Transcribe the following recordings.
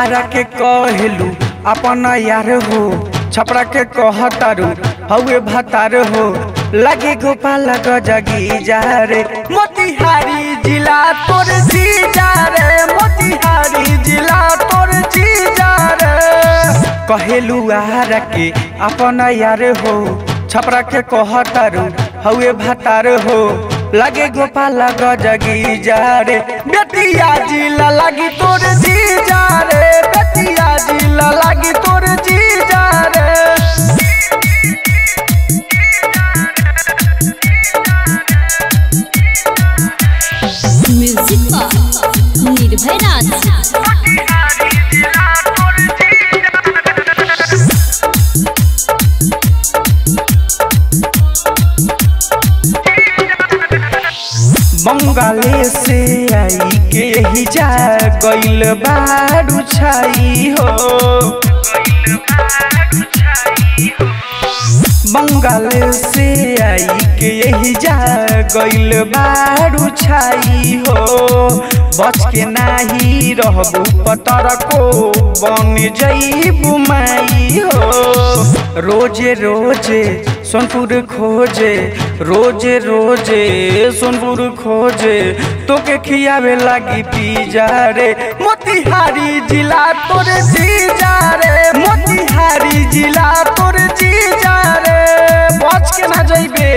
आरा के कहलू अपन यार हो छपरा के कहतारू हउए भतार हो लगे गोपाल गजगी जा रे मोतिहारी जिला तोर जी जा रे मोतिहारी जिला तोर जी जा रे कहेलू आरा के अपन यार हो छपरा के कहतारू हउए भतार हो लगे गोपाल गजगी जा रे बेटिया जिला लगी तोर जी जा रे बेटिया जिला लगी तोर जी जा रे म्यूजिक पर निर्भय राज बंगाले से आई के ही जा गइल बारू छाई हो बंगाल से आई के यही जा गइल बारू छाई हो बच के नाही रहबू पतर को बन जईबू माई हो रोजे रोजे सोनपुर खोजे रोजे रोजे सोनपुर खोजे तोके खियावे लागी पी जा रे मोतिहारी जिला तोरे जी जा रे मोतिहारी जिला तोरे जी जा रे बच के ना जइबे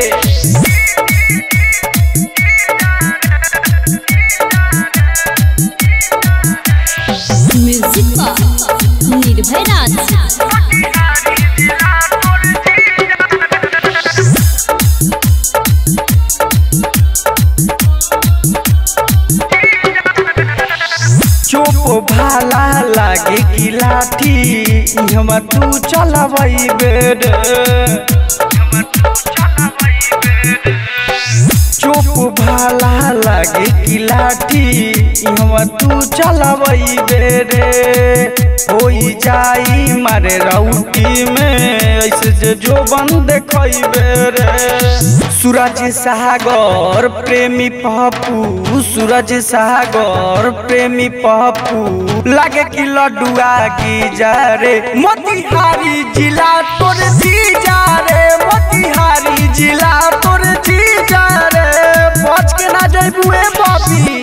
म्यूजिक पर निर्भय राज चोप भाला लागे की लाठी हम तू चलबई बेड चोप भाला लागे की लाठी हम तू चलबई बेरे होई जाई मारे राउटी में ऐसे जे जो बन देखई बेरे सूरज सागर प्रेमी पप्पू सूरज सागर प्रेमी पप्पू लागे कि लड्डुआ की जा रे मोतिहारी जिला तोर जी जा रे मोतिहारी जिला तोर जी जा रे बच के ना जइबू ए बबी